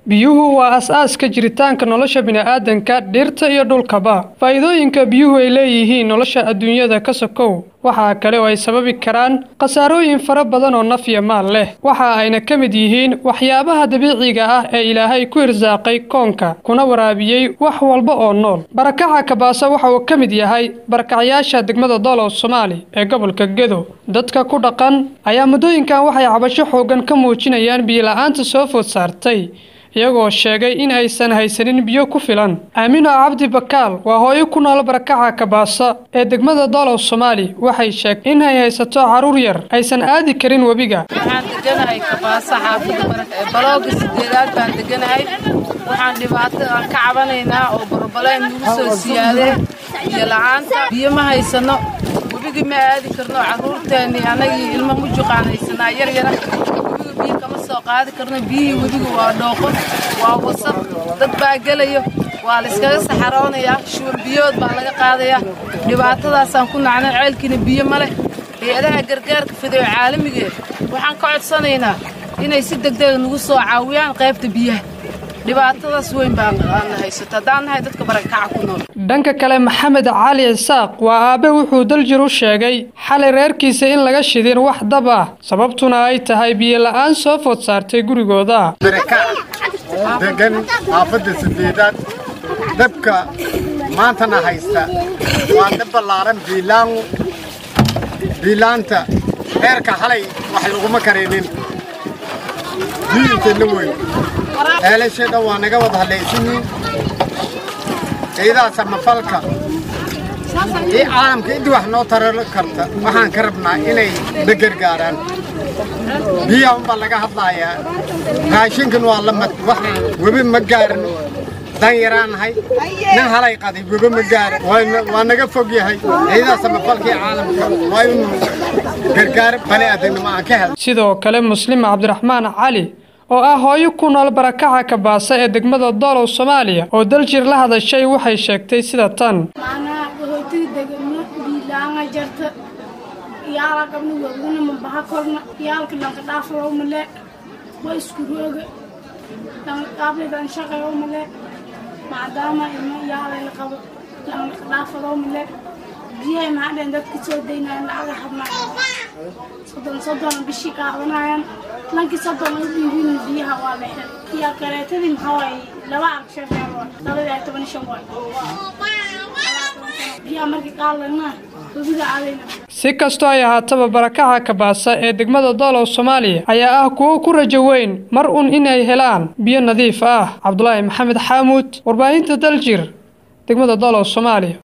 biyuhu waa as-aaska jiritaanka nolosha bini'aadanka dhirta iyo dhulkaba faa'iidooyinka biyuhu ay leeyihiin nolosha adduunyada ka sokow waxaa kale oo ay sababi karaan khasaarooyin fara badan oo naf iyo maal leh waxa ayna ka mid yihiin waxyaabaha dabiiciga ah ee ilaahay ku irsaaqay koonka kuna waraabiyey wax walba oo nool barakaca kabaasa waxa uu ka mid yahay barakacyaasha degmada doolow soomaali ee gobolka gedo dadka ku dhaqan ayaa muddooyinkan waxay cabasho xoogan ka muujinayaan biyola'aanta soo food saartay iyagoo sheegay in aysan haysanin biyo ku filan aamino cabdi bakaal waa hooyo ku nool barakaca kabaasa ee degmada doolow soomaali waxay sheegtay in ay haysato carruur yar aysan aadi karin webiga waxaan deganahay kabaasa xaafada balooga sideedaad baan deganahay waxaan dhibaato aan ka cabanaynaa oo barbaleyn nagu soo siyaadee biyo la'aanta biyo ma haysano webigi ma aadi karno carruurteennii annagii ilmo mujuqaan haysanaa yar yara biyo kama soo qaadi karno biyihii webiga waa dhooqon waa wasaq dad baa gelayo waa layskaga saxaroonayaa shuur biyood baa laga qaadayaa dhibaatadaasaan ku nacnay ceelkiina biyo ma leh hay-adaha gargaarka fidayo caalamigeed waxaan ka codsanaynaa inay si degdega nagu soo caawiyaan qaybta biyaha dhibaatadaas weyn baan haysato haddaan nahay dadka barakaca ku nool dhanka kale maxamed cali isaaq waa aabe wuxuu daljir u sheegay xalay reerkiisa in laga shidin wax dab ah sababtuna ay tahay biyo la'aan soo food saartay gurigooda degan xaafadda sideedaad dabka maantana haysta waa dab ballaaran biilaan biilaanta reerka xalay wax laguma karinin biyinteedna weyn eelashee dhan waa naga wada hadlaysiniin ciidaha samafalka iyo caalamka intii wax noo tarar karta waxaan ka rabnaa inay na gargaaraan biyaha unbaa laga hadlaayaa raashinkan waa la mad wax webi ma gaarin dan yaraanahay nin halay qaday webi ma gaarin waa naga fog yahay ciidaha samafalka iyo caalamka waa inuu gargaar bani aadamnimo aan ka hel sidoo kale muslim cabdiraxmaan cali oo ah hooyo ku nool barakaca kabaasa ee degmada doolow soomaaliya oo daljir la hadashay waxay sheegtay sida tan macnaha qaxootiga degano biilaanga jarta yaala qabna waguna mabaha korna yaalka dhanka dhaafalo male waa isku rooga dhanka dhaafledan shaqayo male maadaama ilmo yaalay la qabo dhanka dhaafalo male biyahay maxadheen dadka soo daynayan lacaga hadnaa soddon soddon bishii qaadanayaan lankii soddon u dhiibin biyaha waa la xir iyo kaleetadii maxaa waaye laba agshan labadii ay toban shan waay biyaha markii qaadanaa webiga aadayna si kastoo ay ahaataba barakaca kabaasa ee degmada doolow soomaaliya ayaa ah kuwo ku rajo weyn mar un inay helaan biyo nadiif ah cabdulaahi maxamed xaamuud warbaahinta daljir degmada doolow soomaaliya